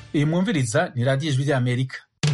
iyi mwumviriza ni radiyo ijwi ry'amerika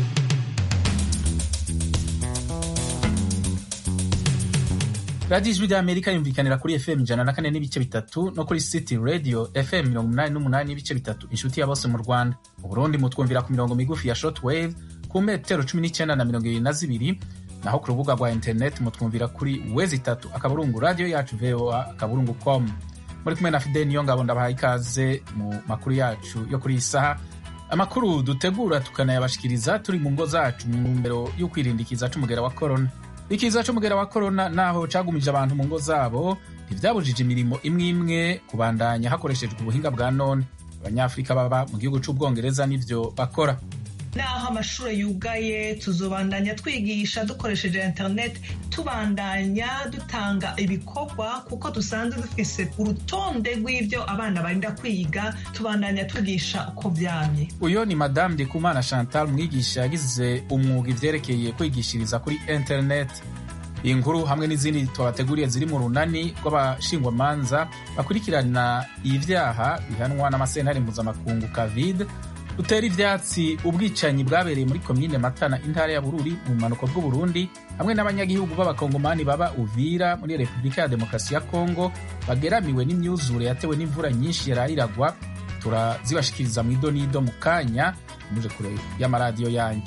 radiyo ijwi ry'amerika yumvikanira kuri fm ijana na kane n'ibice bitatu no kuri city radio fm mirongo umunani n'umunani n'ibice bitatu inshuti ya bose mu rwanda mu burundi mutwumvira ku mirongo migufi ya short wave ku metero cumi n'icyenda na mirongo ibiri na zibiri naho ku rubuga rwa interineti mutwumvira kuri wezi itatu akaburungu radiyo yacu voa akaburungu com muri kumwe na fideli niyo ngabo ndabahaye ikaze mu makuru yacu yo kuri iyi saha amakuru dutegura tukanayabashikiriza turi mu ngo zacu mu ntumbero yo kwirinda ikiza c'umugera wa korona ikiza c'umugera wa korona naho cagumije abantu mu ngo zabo ntivyabujije imirimo imwe imwe kubandanya hakoreshejwe ubuhinga bwa none abanyafurika baba mu gihugu c'ubwongereza n'ivyo bakora naho amashuri yugaye tuzobandanya twigisha dukoresheje interineti tubandanya dutanga ibikorwa kuko dusanzwe dufise urutonde rw'ibyo abana barinda kwiga tubandanya twigisha uko vyamye uyo ni madamu ndikumana chantal umwigisha yagize umwuga ivyerekeye kwigishiriza kuri interineti iyi nkuru hamwe n'izindi twabateguriye ziri mu runani rw'abashingwamanza bakurikirana ivyaha bihanwa n'amasentare mpuzamakungu covid dutera ivyatsi ubwicanyi bwabereye muri komine matana intara ya bururi mu bumanuko bw'uburundi hamwe n'abanyagihugu b'abakongomani baba uvira muri repubulika ya demokarasi ya kongo bageramiwe n'imyuzure yatewe n'imvura nyinshi yarayiragwa turazibashikiriza mu ido n'ido mu kanya muje kure y'amaradiyo yanyu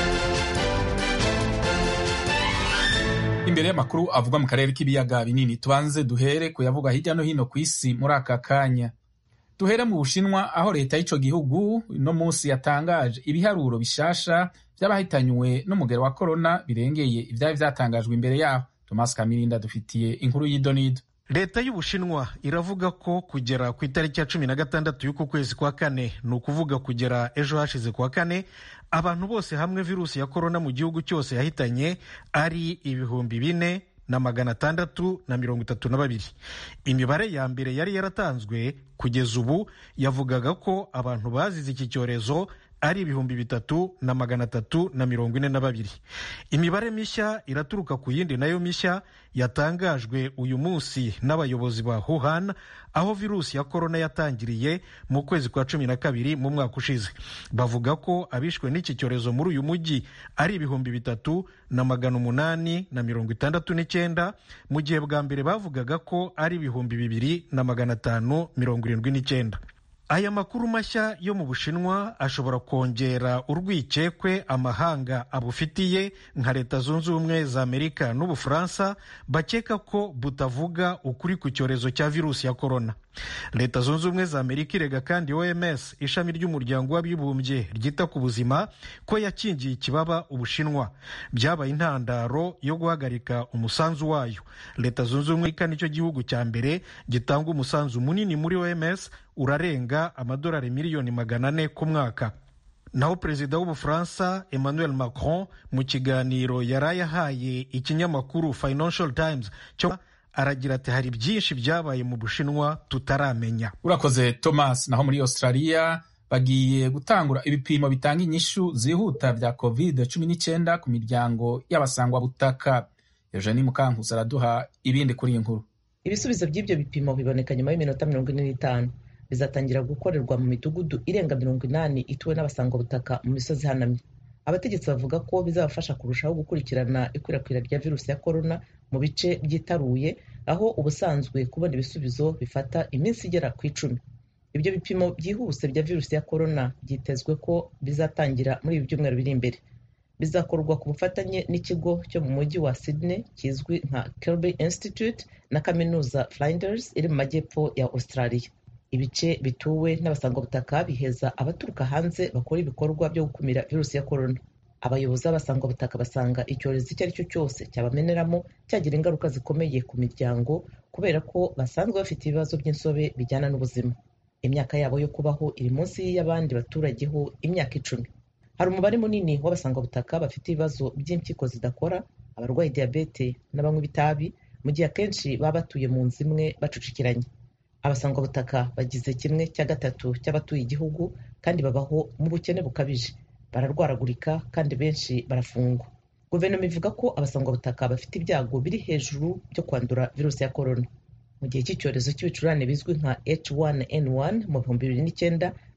imbere y'amakuru avugwa mu karere k'ibiyaga binini tubanze duhere kuyavuga hirya no hino ku isi muri aka kanya duhere mu bushinwa aho leta y'ico gihugu no munsi yatangaje ibiharuro bishasha vy'abahitanywe n'umugero wa korona birengeye ivyari vyatangajwe imbere yaho thomas kamirinda dufitiye inkuru y'idonido leta y'ubushinwa iravuga ko kugera ku itariki ya cumi na gatandatu y'uku kwezi kwa kane ni ukuvuga kugera ejo hashize kwa kane abantu bose hamwe virusi ya korona mu gihugu cyose yahitanye ari ibihumbi bine na magana atandatu na mirongo itatu na babiri imibare ya mbere yari yaratanzwe kugeza ubu yavugaga ko abantu bazize iki cyorezo ari ibihumbi bitatu na magana atatu na mirongo ine na babiri imibare mishya iraturuka ku yindi nayo mishya yatangajwe uyu munsi n'abayobozi ba Wuhan aho virusi ya korona yatangiriye mu kwezi kwa cumi na kabiri mu mwaka ushize bavuga ko abishwe n'iki cyorezo muri uyu mujyi ari ibihumbi bitatu na magana umunani na mirongo itandatu n'icyenda mu gihe bwa mbere bavugaga ko ari ibihumbi bibiri na magana atanu mirongo irindwi n'icyenda aya makuru mashya yo mu bushinwa ashobora kongera urwikekwe amahanga abufitiye nka leta zunze ubumwe za amerika n'ubufaransa bakeka ko butavuga ukuri ku cyorezo cya virusi ya korona leta zunze ubumwe za amerika irega kandi oms ishami ry'umuryango w'abibumbye ryita ku buzima ko yakingiye ikibaba ubushinwa byabaye intandaro yo guhagarika umusanzu wayo leta zunze ubumwe nicyo gihugu cya mbere gitanga umusanzu munini muri oms urarenga amadolari miliyoni magana ane ku mwaka naho perezida w'ubufaransa emmanuel macron mu kiganiro yari yahaye ikinyamakuru financial times cyo aragira ati hari byinshi byabaye mu bushinwa tutaramenya urakoze thomas naho muri australia bagiye gutangura ibipimo bitanga inyishu zihuta bya covid cumi n'icyenda ku miryango y'abasangwabutaka eugenie mukankusi araduha ibindi kuri iyi nkuru ibisubizo by'ibyo bipimo biboneka nyuma y'iminota mirongo ine n'itanu bizatangira gukorerwa mu midugudu irenga mirongo inani ituwe n'abasangwabutaka mu misozi ihanamye abategetsi bavuga ko bizabafasha kurushaho gukurikirana ikwirakwira rya virusi ya korona mu bice byitaruye aho ubusanzwe kubona ibisubizo bifata iminsi igera ku icumi ibyo bipimo byihuse bya virusi ya korona byitezwe ko bizatangira muri ibi byumweru biri imbere bizakorwa ku bufatanye n'ikigo cyo mu mujyi wa sydney kizwi nka kirby institute na kaminuza flinders iri mu majyepfo ya australia ibice bituwe n'abasangwabutaka biheza abaturuka hanze bakora ibikorwa byo gukumira virusi ya korona abayobozi b'abasangwabutaka basanga icyorezo icyo ari cyo cyose cyabameneramo cyagira ingaruka zikomeye ku miryango kubera ko basanzwe bafite ibibazo by'insobe bijyana n'ubuzima imyaka yabo yo kubaho iri munsi y'abandi baturage ho imyaka icumi hari umubare munini w'abasangwabutaka bafite ibibazo by'impyiko zidakora abarwaye diyabete n'abanywa itabi mu gihe akenshi baba batuye mu nzu imwe bacucikiranye abasangwabutaka bagize kimwe cya gatatu cy'abatuye igihugu kandi babaho mu bukene bukabije bararwaragurika kandi benshi barafungwa guverinoma ivuga ko abasangwabutaka bafite ibyago biri hejuru byo kwandura virusi ya korona mu gihe cy'icyorezo cy'ibicurane bizwi nka H1N1 mu bihumbi bibiri n'icyenda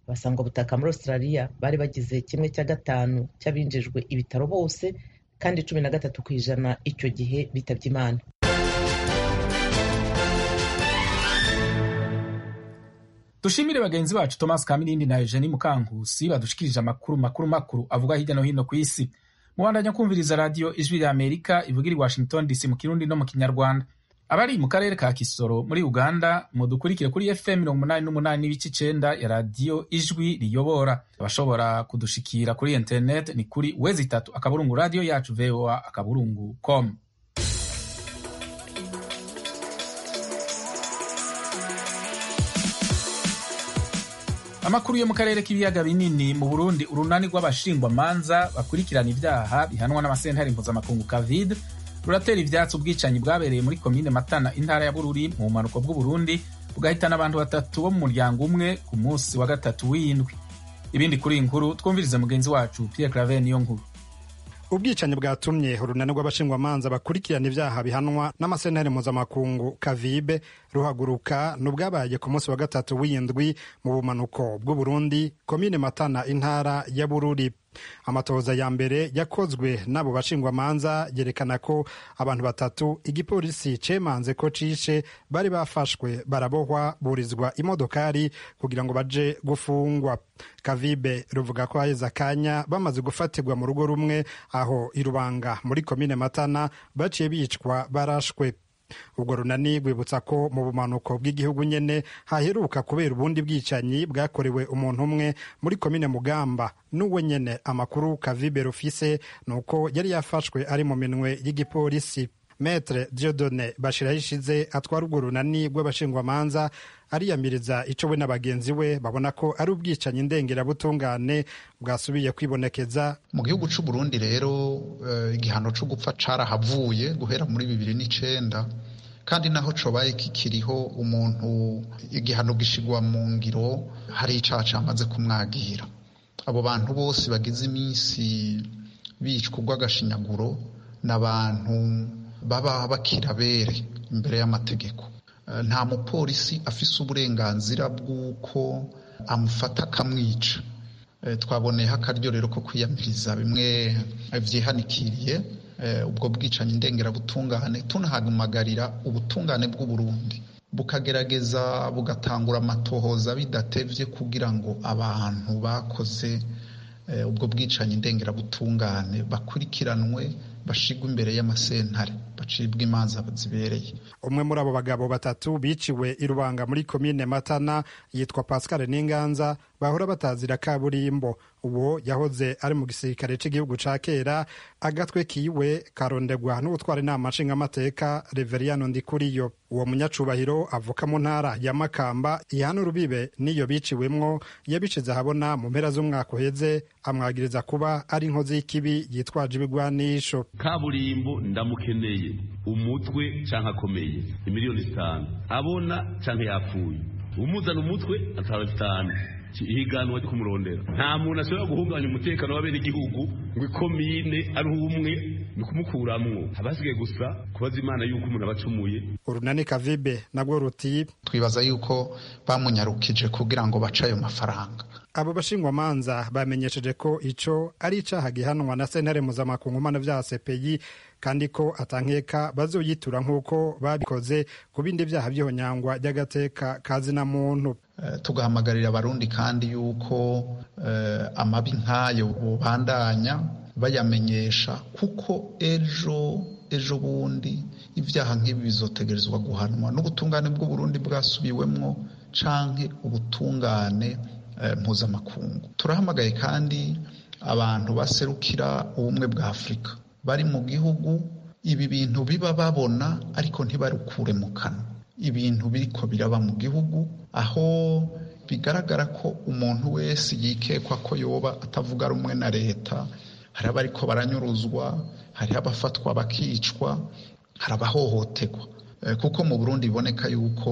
abasangwa butaka muri australia bari bagize kimwe cya gatanu cy'abinjijwe ibitaro bose kandi cumi na gatatu ku ijana icyo gihe bitabye imana dushimire bagenzi bacu thomas kamirindi na eugenie mukankusi badushikirije amakuru makuru makuru avuga hirya no hino ku isi mubandanya kumviriza radiyo ijwi rya amerika ivugira i washington dc mu kirundi no mu kinyarwanda abari mu karere ka kisoro muri uganda mudukurikire kuri fm mirongo umunani n'umunani n'ibice icenda ya radiyo ijwi riyobora abashobora kudushikira kuri internet ni kuri wezi itatu akaburungu radiyo yacu voa akaburungu com amakuru yo mu karere k'ibiyaga binini mu burundi urunani rw'abashingwamanza bakurikirana ibyaha bihanwa n'amasentare mpuzamakungu kavid ruratera ivyatsi ubwicanyi bwabereye muri komine matana intara ya bururi mu bumanuko bw'uburundi bugahitana abantu batatu bo mu muryango umwe ku munsi wa gatatu w'indwi ibindi kuri iyi nkuru twumvirize mugenzi wacu pierre claver niyo nkuru ubwicanyi bwatumye urunani rw'abashingwamanza bakurikirana ibyaha bihanwa n'amasentare mpuzamakungu kavibe ruhaguruka n'ubwabaye ku munsi wa gatatu w'indwi mu bumanuko bw'uburundi komine matana intara ya bururi amatohoza ya mbere yakozwe n'abo bashingwamanza yerekana ko abantu batatu igipolisi cemanze ko cishe bari bafashwe barabohwa burizwa imodokari kugira ngo baje gufungwa kavibe ruvuga ko haheze akanya bamaze gufatirwa mu rugo rumwe aho irubanga muri komine matana baciye bicwa barashwe ubwo runani rwibutsa ko mu bumanuko bw'igihugu nyene haheruka kubera ubundi bwicanyi bwakorewe umuntu umwe muri komine mugamba n'uwe nyene amakuru kavibe rufise ni uko yari yafashwe ari mu minwe y'igipolisi metre diodone bashirahishize atwara urwo runani rw'abashingwamanza ariyamiriza ico we na bagenzi we babona ko ari ubwicanyi ndengerabutungane bwasubiye kwibonekeza mu gihugu c'u Burundi rero igihano co gupfa carahavuye guhera muri bibiri n'icenda kandi naho cobaye kikiriho umuntu igihano gishigwa mu ngiro hari icaha camaze kumwagira abo bantu bose bagize iminsi bicwa urw'agashinyaguro n'abantu baba bakirabere imbere y'amategeko nta mupolisi afise uburenganzira bw'uko amufata akamwica twaboneyeho akaryo rero ko kwiyamiriza bimwe vyihanikiriye ubwo bwicanyi ndengerabutungane tunahamagarira ubutungane bw'uburundi bukagerageza bugatangura amatohoza bidatevye kugira ngo abantu bakoze ubwo bwicanyi ndengerabutungane bakurikiranwe bashigwa imbere y'amasentare bacibwa imanza zibereye umwe muri abo bagabo batatu biciwe i rubanga muri komine matana yitwa pascal n'inganza bahora batazira kaburimbo uwo yahoze ari mu gisirikare cy'igihugu ca kera agatwe kiwe karondegwa n'ubutwara inama nshingamateka reveriyano ndikuriyo uwo munyacubahiro avuka mu ntara ya makamba ihana urubibe n'iyo biciwemwo yabishize ahabona mu mpera z'umwaka uheze amwagiriza kuba ari inkozi y'ikibi yitwaje ibigwanisho kaburimbo ndamukeneye umutwe canke akomeye imiliyoni zitanu abona canke yapfuye umuzana umutwe ataba bitanu ihiganwa ryo kumurondera nta muntu ashobora guhungabanya umutekano w'abenegihugu ngo ikomine ari umwe ni kumukuramwo abasigaye gusa kubaza imana yuko umuntu aba acumuye urunani kavibe nabwo ruti twibaza yuko bamunyarukije kugira ngo bace ayo mafaranga abo bashingwamanza bamenyesheje ko ico ari icaha gihanwa na sentare mpuzamakungu mana vya sepeyi kandi ko atankeka bazoyitura nk'uko babikoze ku bindi vyaha vy'ihonyangwa ry'agateka kazina muntu uh, tugahamagarira abarundi kandi yuko uh, amabi nk'ayo bubandanya bayamenyesha kuko ejo ejo bundi ibyaha nk'ibi bizotegerezwa guhanwa n'ubutungane bw'uburundi bwasubiwemwo canke ubutungane mpuzamakungu turahamagaye kandi abantu baserukira ubumwe bwa afurika bari mu gihugu ibi bintu biba babona ariko ntibarukure mu kanwa ibintu biriko biraba mu gihugu aho bigaragara ko umuntu wese yikekwa ko yoba atavuga rumwe na leta hari abariko baranyuruzwa hari abafatwa bakicwa hari abahohoterwa kuko mu burundi biboneka yuko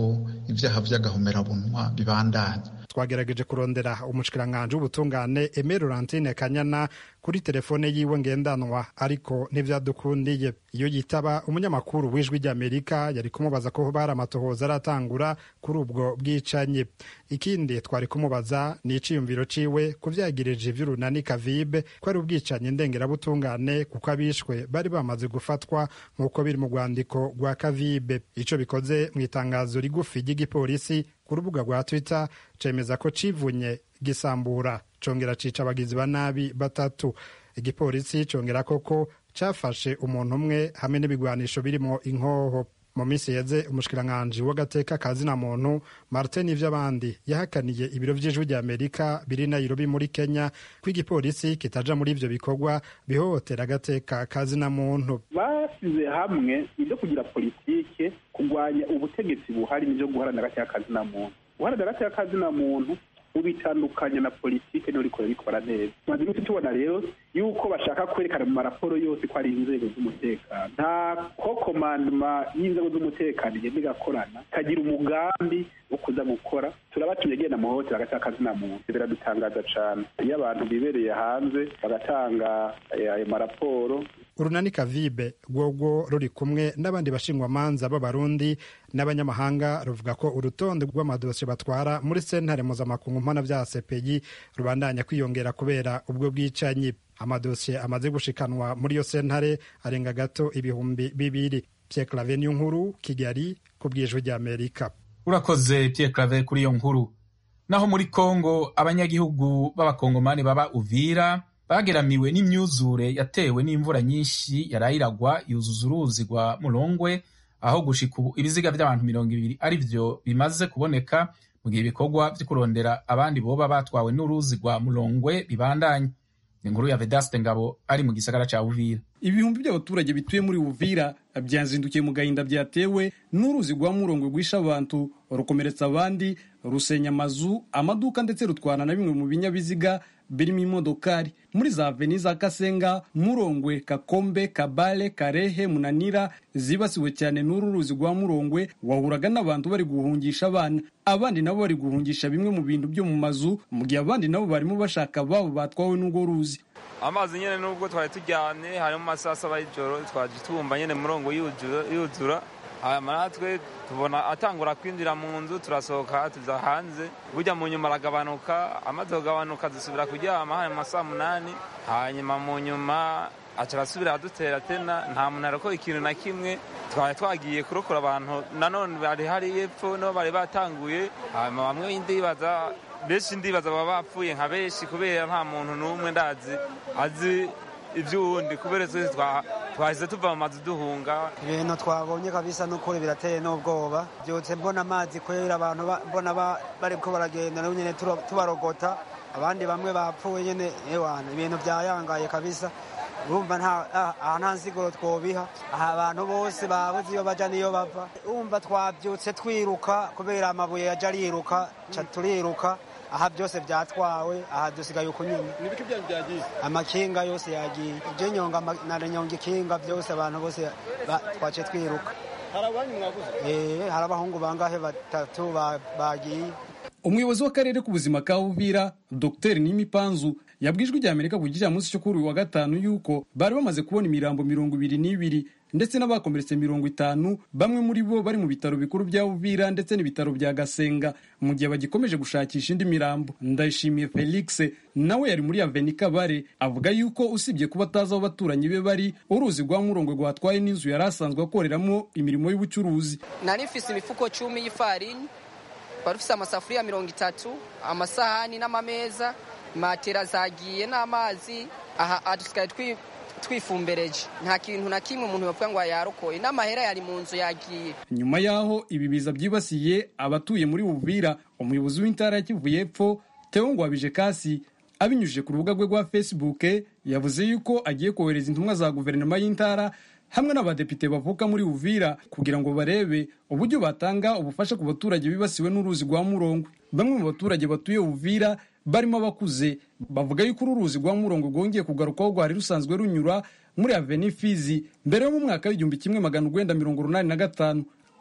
ibyaha by'agahomerabunwa bibandanya twagerageje kurondera umushikiranganji w'ubutungane Aimé Laurentine Kanyana kuri telefone yiwe ngendanwa ariko ntivyadukundiye iyo yitaba umunyamakuru w'ijwi ry'Amerika yari kumubaza ko bari amatohoza aratangura kuri ubwo bwicanyi ikindi twari kumubaza ni iciyumviro ciwe kuvyagirije ivy'urunani kavibe ko ari ubwicanyi ndengerabutungane kuko abishwe bari bamaze gufatwa nk'uko biri mu rwandiko rwa kavibe ico bikoze mu itangazo rigufi ry'igipolisi ku rubuga rwa twitter cemeza ko civunye gisambura congera cica abagizi ba nabi batatu igipolisi congera koko cafashe umuntu umwe hamwe n'ibigwanisho birimo inkoho mu minsi yeze umushikiranganji w'agateka kazina muntu martin ivy'abandi yahakaniye ibiro vy'ijwi rya amerika biri nairobi muri kenya ko igipolisi kitaja muri ivyo bikorwa bihohotera agateka kazina muntu basize hamwe ibyo kugira politike kurwanya ubutegetsi buhari n'ibyo guharanira agateka kazina muntu guharanira agateka kazina muntu ubitandukanya na politike niyo rikora rikora neza tumaze iminsi tubona rero yuko bashaka kwerekana mu maraporo yose ko ari inzego z'umutekano nta ko komandoma y'inzego z'umutekano igenda igakorana ikagira umugambi wo kuza gukora turabatumye genda muhohotera agateka kazina muntu biradutangaza cane iyo abantu bibereye hanze bagatanga ayo maraporo urunani kavibe rwogwo ruri kumwe n'abandi bashingwamanza b'abarundi n'abanyamahanga ruvuga ko urutonde rw'amadosiye batwara muri sentare mpuzamakungu mpanabyaha sepeyi rubandanya kwiyongera kubera ubwo bwicanyi amadosiye amaze gushikanwa muri iyo sentare arenga gato ibihumbi bibiri pierre clave niyo nkuru kigali ku bwijwi ry'amerika urakoze pierre clave kuri iyo nkuru naho muri kongo abanyagihugu b'abakongomani baba uvira bageramiwe n'imyuzure yatewe n'imvura nyinshi yarayiragwa yuzuza uruzi rwa murongwe aho gushika ubu ibiziga by'abantu mirongo ibiri ari byo bimaze kuboneka mu gihe ibikorwa byo kurondera abandi boba batwawe n'uruzi rwa murongwe bibandanye inkuru ya vedaste ngabo ari mu gisagara ca uvira ibihumbi by'abaturage bituye muri uvira byazindukiye mu gahinda byatewe n'uruzi rwa murongwe rwisha abantu rukomeretsa abandi rusenya amazu amaduka ndetse rutwana na bimwe mu binyabiziga birimo imodokari muri za veni za kasenga murongwe kakombe kabale karehe munanira zibasiwe cyane n'uru ruzi rwa murongwe wahuraga n'abantu bari guhungisha abana abandi nabo bari guhungisha bimwe mu bintu byo mu mazu mu gihe abandi nabo barimo bashaka ababo batwawe n'urwo ruzi amazi nyine nubwo twari tujyanye harimo amasaha saba y'ijoro twaje tumva nyine murongo yuzura hanyuma natwe tubona atangura kwinjira mu nzu turasohoka tuza hanze burya mu nyuma aragabanuka amaze kugabanuka dusubira kuryama hanyuma saa munani hanyuma mu nyuma aca arasubira adutera tena nta muntu arakoye ikintu na kimwe twari twagiye kurokora abantu nanone bari hari epfo no bari batanguye hanyuma bamwe ndibaza benshi ndibaza baba bapfuye nka benshi kubera nta muntu n'umwe ndazi azi iby'uwundi kubera twese twahise tuva mu mazu duhunga ibintu twabonye kabisa n'ukuri birateye n'ubwoba byutse mbona amazi kubera abantu mbona bari ko baragenda nabo nyine tubarogota abandi bamwe bapfuye nyine ewana ibintu byayangaye kabisa urumva aha nta nsiguro twobiha aha abantu bose babuze iyo baja n'iyo bava urumva twabyutse twiruka kubera amabuye yaje ariruka turiruka aha byose byatwawe aha dusigaye uko nyine nibiki byanyu byagiye amakinga yose yagiye ibyo nyonga na nyonga ikinga byose abantu bose twace twiruka hari abanyu mwabuze eh hari abahungu bangahe batatu bagiye umuyobozi w'akarere k'ubuzima ka uvira dr nimipanzu yabwijwe ijya amerika ku gicamunsi cyo kuri uyu wa gatanu yuko bari bamaze kubona imirambo mirongo ibiri n'ibiri ndetse n'abakomeretse mirongo itanu bamwe muri bo bari mu bitaro bikuru bya uvira ndetse n'ibitaro bya gasenga mu gihe bagikomeje gushakisha indi mirambo ndayishimiye felix nawe yari muri aveni kabare avuga yuko usibye kuba atazi aho abaturanyi be bari uruzi rwa murongo rwatwaye n'inzu yari asanzwe akoreramo imirimo y'ubucuruzi nari mfise imifuko cumi y'ifarini wari ufise amasafuriya mirongo itatu amasahani n'amameza matera zagiye n'amazi aha dusigaye twifumbereje nta kintu na kimwe umuntu bavuga ngo yarokoye n'amahera yari mu nzu yagiye nyuma y'aho ibi biza byibasiye abatuye muri buvira umuyobozi w'intara ya kivu y'epfo teo ngwabije kasi abinyujije ku rubuga rwe rwa facebook yavuze yuko agiye kohereza intumwa za guverinoma y'intara hamwe n'abadepite bavuka muri uvira kugira ngo barebe uburyo batanga ubufasha ku baturage bibasiwe n'uruzi rwa murongwe bamwe mu baturage batuye uvira barimo abakuze bavuga yuko uru ruzi rwa murongo rwongeye kugarukaho rwari rusanzwe runyura muri aveni fizi mbere yo mu mwaka w'igihumbi kimwe magana urwenda mirongo urunani na gatanu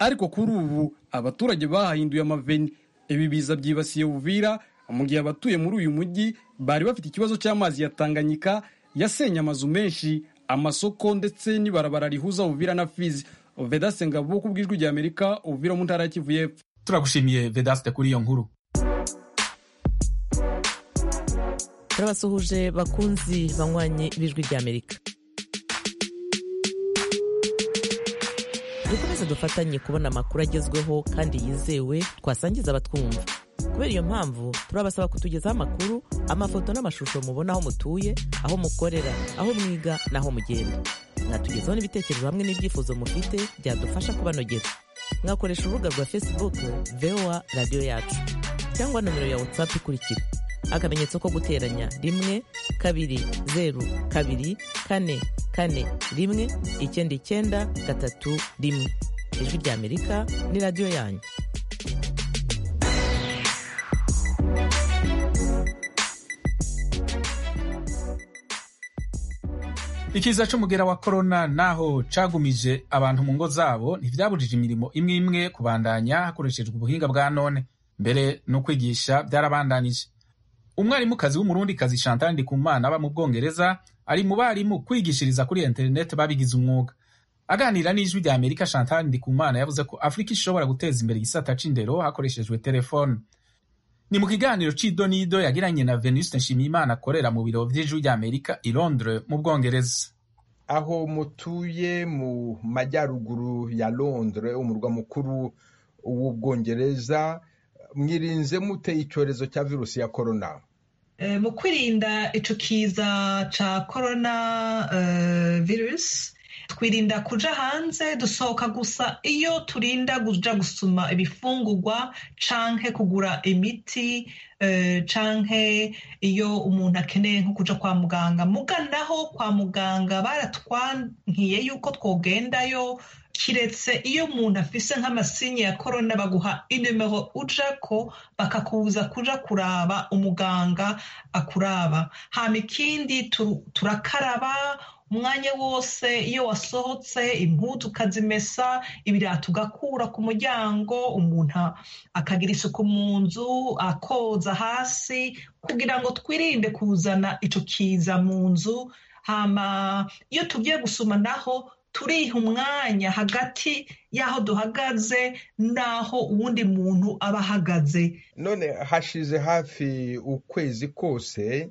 ariko kuri ubu abaturage bahahinduye amaveni ibi biza byibasiye uvira mu gihe abatuye muri uyu mujyi bari bafite ikibazo cy'amazi ya tanganyika yasenye amazu menshi amasoko ndetse n'ibarabara rihuza uvira na fizi vedaste ngabo ku bw'ijwi rya amerika uvira mu ntara ya kivu y'epfo turagushimiye vedaste kuri iyo nkuru turabasuhuje bakunzi banywanyi b'ijwi rya amerika dukomeze dufatanye kubona amakuru agezweho kandi yizewe twasangiza abatwumva kubera iyo mpamvu turabasaba kutugezaho amakuru amafoto n'amashusho mubona aho mutuye aho mukorera aho mwiga n'aho mugenda mwatugezaho n'ibitekerezo hamwe n'ibyifuzo mufite byadufasha kubanogera mwakoresha urubuga rwa facebook voa radiyo yacu cyangwa nomero ya whatsapp ikurikira akamenyetso ko guteranya rimwe kabiri zeru kabiri kane kane rimwe icyenda icyenda gatatu rimwe ijwi rya amerika ni radiyo yanyu ikiza c'umugera wa korona naho cagumije abantu mu ngo zabo ntivyabujije imirimo imwe imwe kubandanya hakoreshejwe ubuhinga bwa none mbere no kwigisha byarabandanije umwarimukazi w'umurundikazi chantal ndikumana aba mu bwongereza ari mu barimu kwigishiriza kuri interineti babigize umwuga aganira n'ijwi rya amerika chantal ndikumana yavuze ko afurika ishobora guteza imbere igisata c'indero hakoreshejwe telefone ni mu kiganiro c'idonido yagiranye na venuste nshimiyimana akorera mu biro vy'ijwi rya amerika i londres mu bwongereza aho mutuye mu majyaruguru ya londres umurwa mukuru w'ubwongereza mwirinze mute icyorezo cya virusi ya korona mu kwirinda ico kiza ca korona virusi twirinda kuja hanze dusohoka gusa iyo turinda kuja gusuma ibifungurwa canke kugura imiti canke iyo umuntu akeneye nko kuja kwa muganga muganaho kwa muganga baratwankiye yuko twogendayo kiretse iyo umuntu afise nk'amasinye ya korona baguha inimero ujako bakakubuza kuja kuraba umuganga akuraba hama ikindi turakaraba umwanya wose iyo wasohotse impuzu ukazimesa ibirato ugakura ku muryango umuntu akagira isuku mu nzu akoza hasi kugira ngo twirinde kuzana ico kiza mu nzu hama iyo tugiye gusuma naho turiha umwanya hagati y'aho duhagaze n'aho uwundi muntu aba ahagaze none hashize hafi ukwezi kose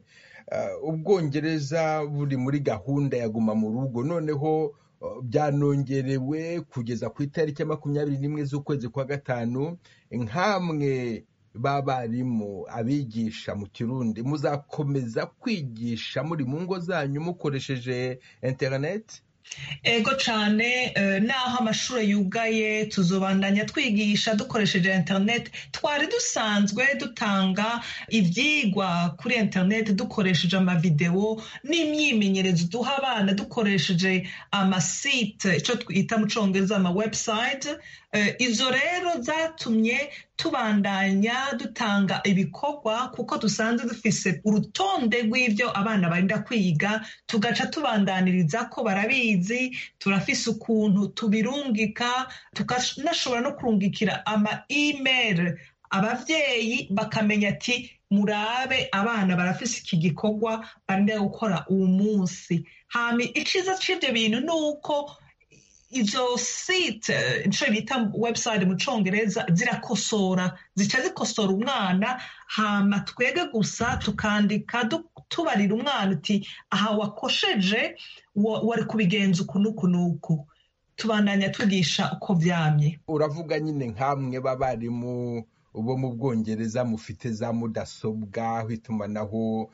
ubwongereza buri muri gahunda ya guma mu rugo noneho byanongerewe kugeza ku itariki ya makumyabiri n'imwe z'ukwezi kwa gatanu nk'amwe b'abarimu abigisha mu kirundi muzakomeza kwigisha muri mu ngo zanyu mukoresheje interineti ego cyane naho amashuri yugaye tuzobandanya twigisha dukoresheje interineti twari dusanzwe dutanga ibyigwa kuri interineti dukoresheje amavidewo n'imyimenyerezo duha abana dukoresheje amasite icyo twita mu cyongereza ama webusayiti izo rero zatumye tubandanya dutanga ibikorwa kuko dusanzwe dufise urutonde rw'ibyo abana barinda kwiga tugaca tubandaniriza ko barabizi turafise ukuntu tubirungika tukanashobora no kurungikira ama email abavyeyi bakamenya ati murabe abana barafise iki gikorwa barinda gukora uwo munsi hama iciza c'ivyo bintu ni uko izo site ico bita website mu congereza zirakosora zica zikosora umwana hama twege gusa tukandika tubarira umwana uti aha wakosheje wari kubigenza uku n'uku n'uku tubandanya tugisha uko vyamye uravuga nyine nk'amwe b'abarimu bo mu bwongereza mufite za mudasobwa aho itumanaho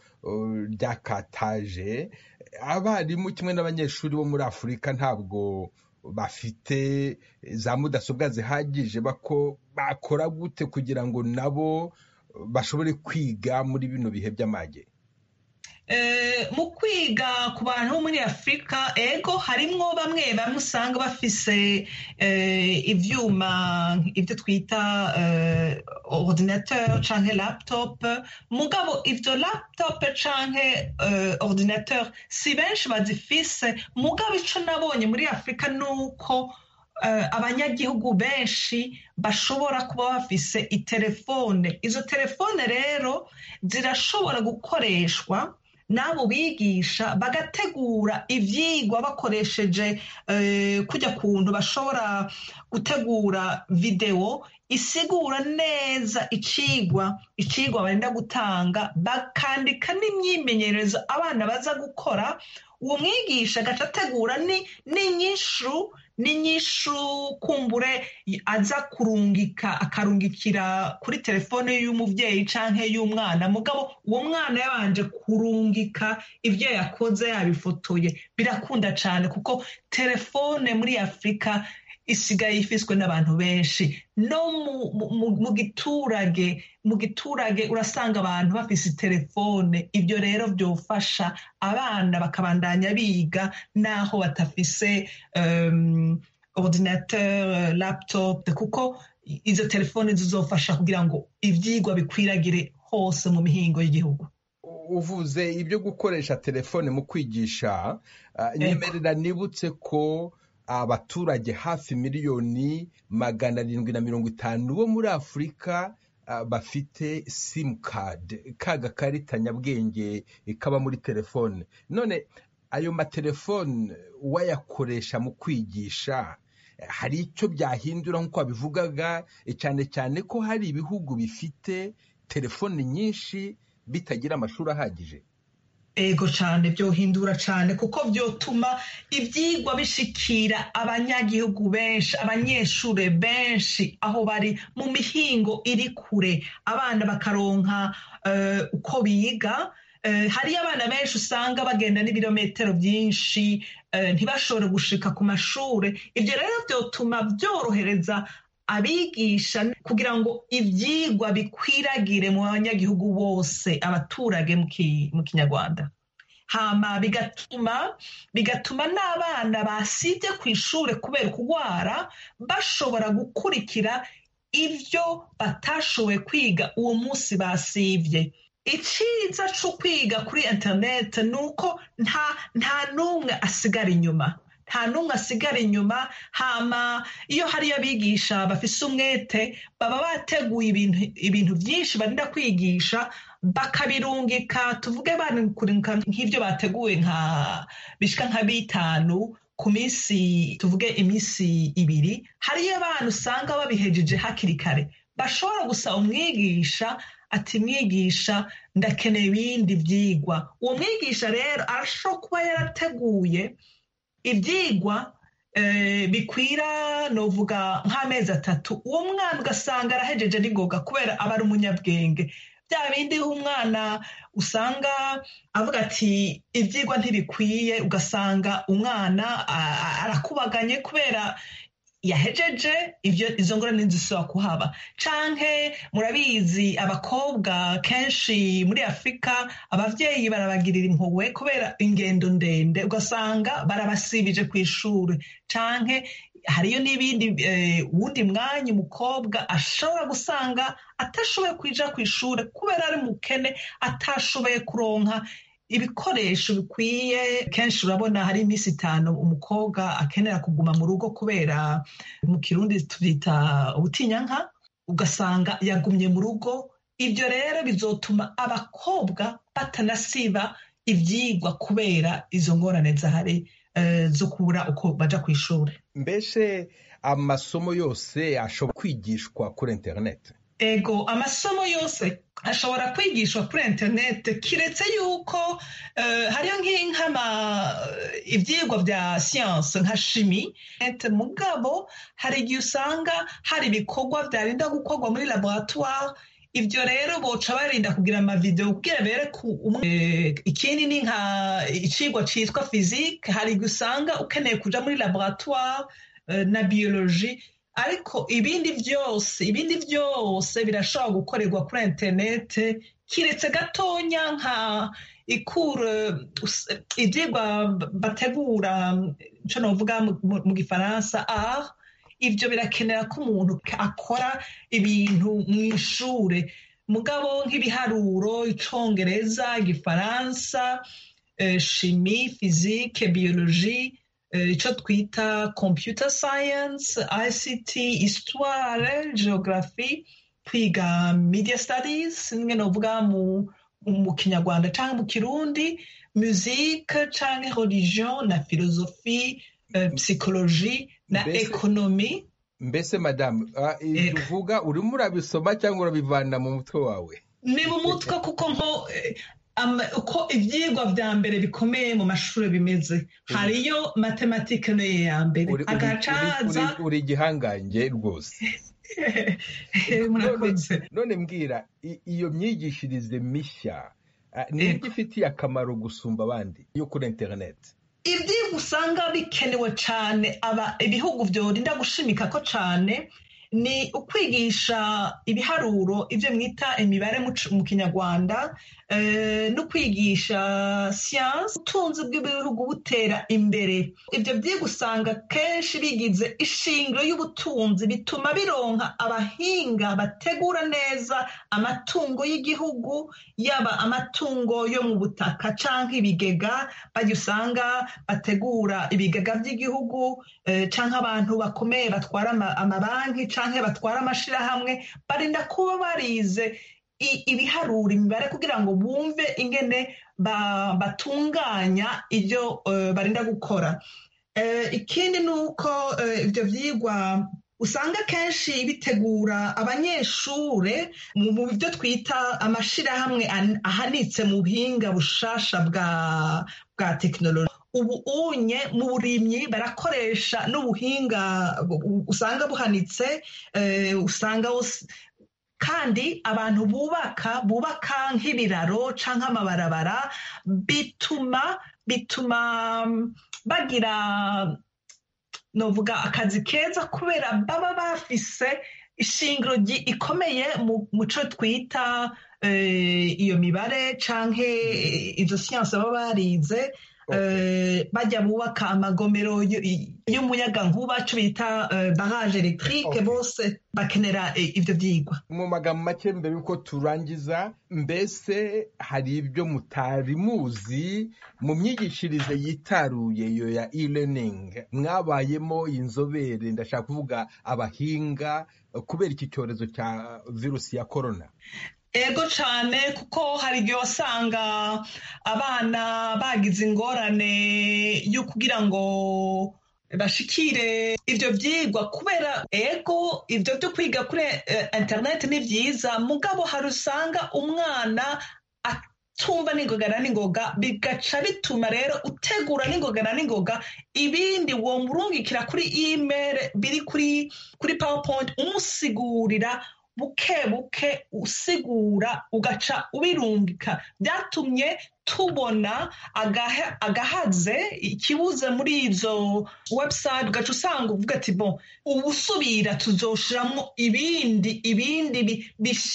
ryakataje abarimu kimwe n'abanyeshuri bo muri afurika ntabwo bafite za mudasobwa zihagije bakora gute kugira ngo nabo bashobore kwiga muri bino bihe by'amage mu kwiga ku bantu bo muri afurika ego harimwo bamwe bamwe usanga bafise ibyuma ibyo twita ordinateur canke laptop mugabo ibyo laptop canke ordinateur si benshi bazifise mugabo ico nabonye muri afurika ni uko abanyagihugu benshi bashobora kuba bafise itelefone izo telefone rero zirashobora gukoreshwa n'abo bigisha bagategura ibyigwa bakoresheje kujya kuntu bashobora gutegura videwo isigura neza icigwa icigwa barenda gutanga bakandika n'imyimenyerezo abana baza gukora uwo mwigisha agaca ategura n'inyishu n'inyishu kumbure aza kurungika akarungikira kuri telefone y'umubyeyi cyangwa y'umwana mugabo uwo mwana yabanje kurungika ibyo yakoze yabifotoye birakunda cyane kuko telefone muri afurika isigaye ifiswe n'abantu benshi no mu giturage mu giturage urasanga abantu bafise telefone ibyo rero byofasha abana bakabandanya biga n'aho batafise ordinateur laptop kuko izo telefone zizofasha kugira ngo ibyigwa bikwiragire hose mu mihingo y'igihugu uvuze ibyo gukoresha telefone mu kwigisha nyemerera nibutse ko abaturage hafi miliyoni magana arindwi na mirongo itanu bo muri afurika bafite simukadi ka gakarita nyabwenge kaba muri telefone none ayo matelefone wayakoresha mu kwigisha hari icyo byahindura nk'uko wabivugaga cyane cyane ko hari ibihugu bifite telefone nyinshi bitagira amashuri ahagije ego cyane byohindura cyane kuko byotuma ibyigwa bishikira abanyagihugu benshi abanyeshuri benshi aho bari mu mihingo iri kure abana bakaronka uko biga hariyo abana benshi usanga bagenda n'ibirometero byinshi ntibashobore gushika ku mashuri ibyo rero byotuma byorohereza abigisha kugira ngo ibyigwa bikwiragire mu banyagihugu bose abaturage mu kinyarwanda hama bigatuma bigatuma n'abana basibye ku ishuri kubera kurwara bashobora gukurikira ibyo batashoboye kwiga uwo munsi basibye icyiza cyo kwiga kuri interineti ni uko nta n'umwe asigara inyuma nta n'umwe asigara inyuma hama iyo hariyo abigisha bafise umwete baba bateguye ibintu byinshi barinda kwigisha bakabirungika tuvuge banikurinka nk'ibyo bateguye nka bishyika nka bitanu ku minsi tuvuge iminsi ibiri hariyo abana usanga babihejeje hakiri kare bashobora gusaba umwigisha ati mwigisha ndakeneye ibindi byigwa uwo mwigisha rero arashobora kuba yarateguye ibyigwa bikwira novuga nk'amezi atatu uwo mwana ugasanga arahejeje n'ingoga kubera aba ari umunyabwenge bya bindi umwana usanga avuga ati ibyigwa ntibikwiye ugasanga umwana arakubaganye kubera yahejeje ibyo izo ngorane zisaba kuhaba canke murabizi abakobwa kenshi muri afurika abavyeyi barabagirira impuhwe kubera ingendo ndende ugasanga barabasibije ku ishuri canke hariyo n'ibindi wundi mwanya umukobwa ashobora gusanga atashoboye kwija ku ishuri kubera ari mukene atashoboye kuronka ibikoresho bikwiye kenshi urabona hari iminsi itanu umukobwa akenera kuguma mu rugo kubera mu kirundi tubyita ubutinyanka ugasanga yagumye mu rugo ibyo rero bizotuma abakobwa batanasiba ibyigwa kubera izo ngorane zahari zo kubura uko baja ku ishuri mbese amasomo yose ashobora kwigishwa kuri interineti ego amasomo yose ashobora kwigishwa kuri interineti kiretse yuko hariyo nk'inkama ibyigwa bya siyanse nka shimi mugabo hari igihe usanga hari ibikorwa byarinda gukorwa muri laboratwari ibyo rero boca barinda kugira amavidewo kugira bereke ikindi ni nka icigwa cyitwa fizike hari igihe usanga ukeneye kuja muri laboratwari na biyoloji ariko ibindi byose ibindi byose birashobora gukorerwa kuri interinete kiretse gatonya nka ikura ibyigwa bategura icyo navuga mu gifaransa a ibyo birakenera ko umuntu akora ibintu mu ishuri mugabo nk'ibiharuro icongereza igifaransa shimi fizike biyoloji icyo twita computer science ict histoire geography kwiga media studies nimwe novuga mu mu kinyarwanda cyangwa mu kirundi musique cyangwa religion na philosophie uh, psychologie na ekonomi mbese madamu ibyo uvuga urimo urabisoma cyangwa urabivana mu mutwe wawe ni mu mutwe kuko nko uko ibyigwa bya mbere bikomeye mu mashuri bimeze hariyo matematike niyo ya mbere agacaza uri igihangange rwose none mbwira iyo myigishirize mishya niyo ifitiye akamaro gusumba abandi yo kuri interineti ibyigwa usanga bikenewe cyane ibihugu byorinda gushimika ko cyane ni ukwigisha ibiharuro ibyo mwita imibare mu kinyarwanda no kwigisha siyansi ubutunzi bw'ibihugu butera imbere ibyo byigwa usanga kenshi bigize ishingiro y'ubutunzi bituma bironka abahinga bategura neza amatungo y'igihugu yaba amatungo yo mu butaka cyangwa ibigega bajya usanga bategura ibigega by'igihugu cyangwa abantu bakomeye batwara amabanki cyangwa batwara amashyirahamwe barinda kuba barize ibiharura imibare kugira ngo bumve ingene batunganya ibyo barinda gukora ikindi ni uko ibyo byigwa usanga kenshi bitegura abanyeshuri mu byo twita amashyirahamwe ahanitse mu buhinga bushasha bwa bwa tekinoloji ubu unye mu burimyi barakoresha n'ubuhinga usanga buhanitse usanga kandi abantu bubaka bubaka nk'ibiraro cyangwa amabarabara bituma bituma bagira novuga akazi keza kubera baba bafise ishingiro ikomeye mu cyo twita iyo mibare cyangwa izo siyansi baba barize bajya bubaka amagomero y'umuyagankuba cyo bita baraje elegitike bose bakenera ibyo byigwa mu magambo make mbere y'uko turangiza mbese hari ibyo mutari muzi mu myigishirize yitaruye iyo ya e-learning mwabayemo inzobere ndashaka kuvuga abahinga kubera iki cyorezo cya virusi ya korona ego cyane kuko hari igihe wasanga abana bagize ingorane yo kugira ngo bashikire ibyo byigwa kubera ego ibyo byo kwiga kuri interineti ni byiza mugabo hari usanga umwana tumva n'ingoga na n'ingoga bigaca bituma rero utegura n'ingoga na n'ingoga ibindi wo murungikira kuri imeri biri kuri kuri powerpoint umusigurira buke buke usigura ugaca ubirungika byatumye tubona agahaze ikibuze muri izo website ugaca usanga uvuga ati bo ubusubira tuzoshiramo ibindi ibindi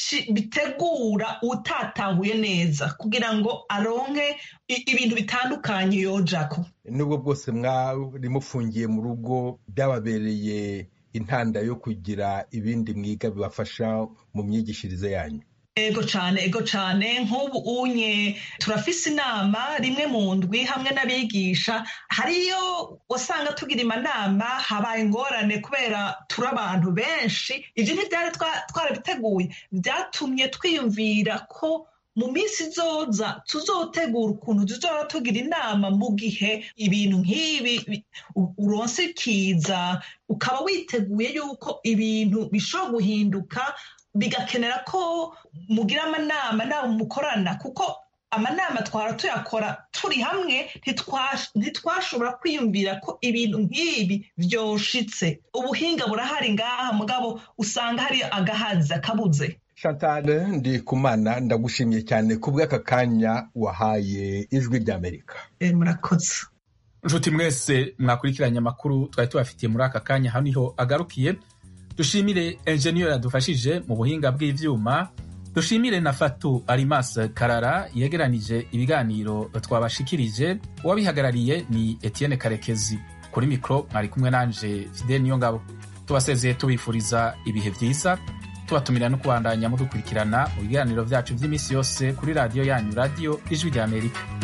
bitegura utatahuye neza kugira ngo aronke ibintu bitandukanye yojako nubwo bwose mwari mufungiye mu rugo byababereye intanda yo kugira ibindi mwiga bibafasha mu myigishirize yanyu ego cyane ego cyane nk'ubu unye turafise inama rimwe mu ndwi hamwe n'abigisha hariyo wasanga tugira amanama habaye ingorane kubera turi abantu benshi ibyo ntibyari twarabiteguye byatumye twiyumvira ko mu minsi izoza tuzotegura ukuntu tuzora tugira inama mu gihe ibintu nk'ibi uronse ikiza ukaba witeguye yuko ibintu bishobora guhinduka bigakenera ko mugira amanama nawe mukorana kuko amanama twara tuyakora turi hamwe ntitwashobora kwiyumvira ko ibintu nk'ibi byoshitse ubuhinga burahari ngaha mugabo usanga hari agahazi akabuze chantal ndikumana ndagushimiye cyane ku bw'aka kanya wahaye ijwi ry'amerika murakoze nshuti mwese mwakurikiranye amakuru twari tubafitiye muri aka kanya hano niho agarukiye dushimire enjeniyeri yadufashije mu buhinga bw'ibyuma dushimire na fatu arimas karara yegeranije ibiganiro twabashikirije uwabihagarariye ni etienne karekezi kuri mikoro mwari kumwe nanje fidel niyo ngabo tubasezeye tubifuriza ibihe byiza tubatumira no kubandanya mudukurikirana mu biganiro byacu by'iminsi yose kuri radiyo yanyu radiyo ijwi ry'amerika